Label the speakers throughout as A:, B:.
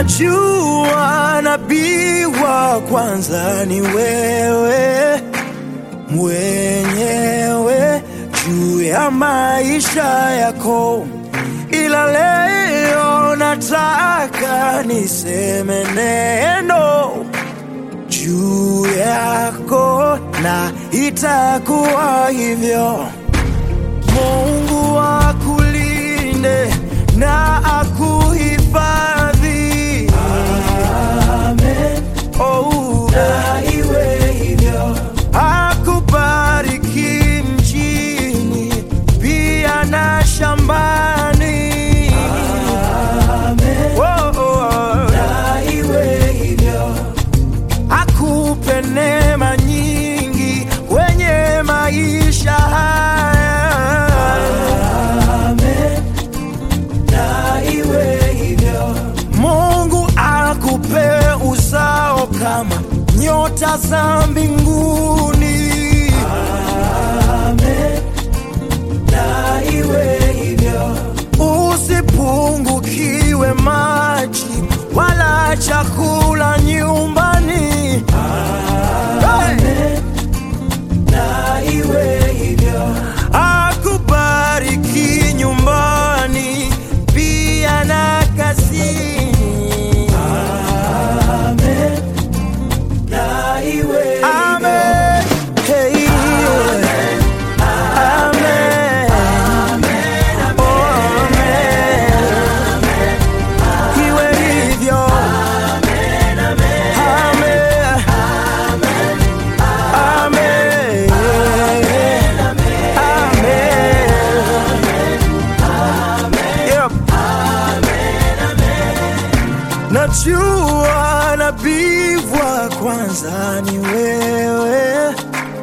A: Najua nabii wa kwanza ni wewe mwenyewe juu ya maisha yako, ila leo nataka niseme neno juu yako, na itakuwa hivyo. Mungu akulinde na akuhifadhi. Amen. Oh, na iwe hivyo. Akubariki mjini pia na shambani. Amen. Oh, oh. Na iwe hivyo. Akupe neema nyingi kwenye maisha haya. Amen. Na iwe hivyo. Mungu akupe uzao kama nyota za mbinguni. Amen. Na iwe hivyo. Usipungukiwe maji wala chakula nyumbani. Amen. Na iwe hivyo. Akubariki nyumbani pia na kazini. Amen. Na iwe Amen. Hey. Amen. Oh, amen. Iwe hivyo. Amen. Amen. Amen. Yep. Najua nabii wa kwanza ni wewe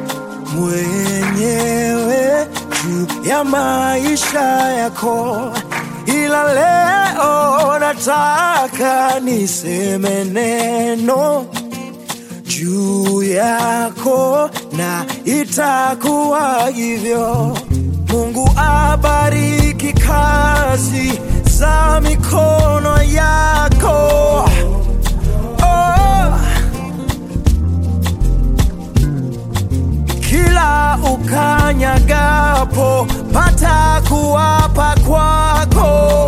A: mwenyewe juu ya maisha yako, ila leo nataka niseme neno juu yako na itakuwa hivyo. Mungu abariki kazi za mikono yako. Oh. Kila ukanyagapo pata kuwapa kwako.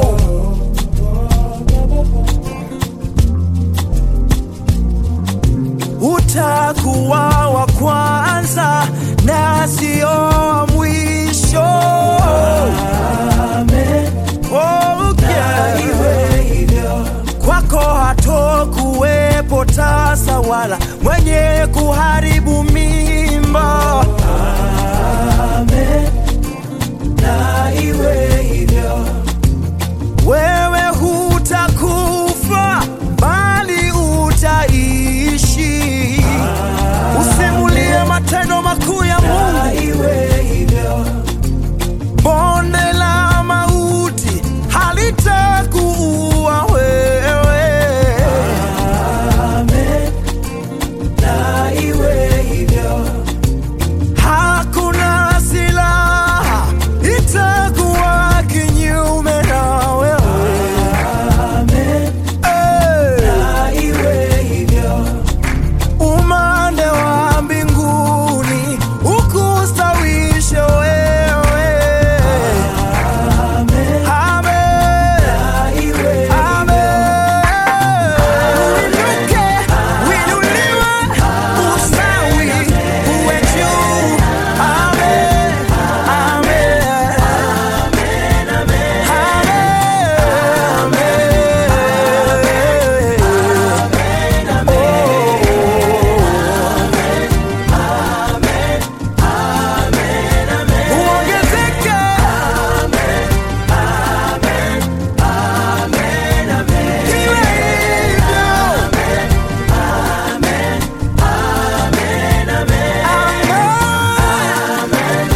A: utakuwa wa kwanza na sio wa mwisho. Amen. Okay. Kwako hatokuwepo tasa wala mwenye kuharibu mimba. Amen. Na iwe hivyo wewe hutakufa bali utaishi. Usimulie matendo makuu ya Mungu. Bonde la mauti halitakuua wewe. Hakuna silaha itakuwa kinyume na wewe. Eh. umande wa mbinguni ukustawishe wewe. Amen. Amen. Uinuke, uinuliwe, ustawi uwe juu. Amen. Amen. Amen. Uongezeke. Iwe hivyo. Amen.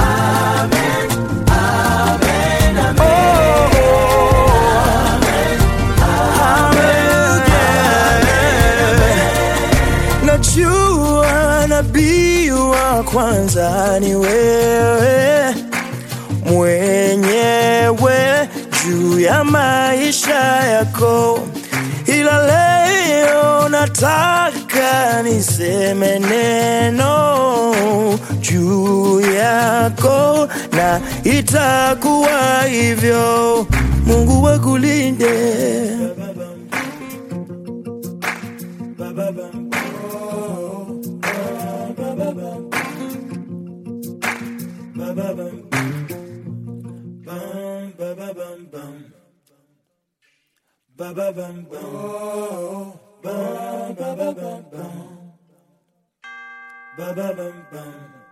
A: Najua nabii wa kwanza ni wewe mwenyewe juu ya maisha yako, ila ila leo nataka niseme neno juu yako, na itakuwa hivyo. Mungu wakulinde. Ba ba bum bum.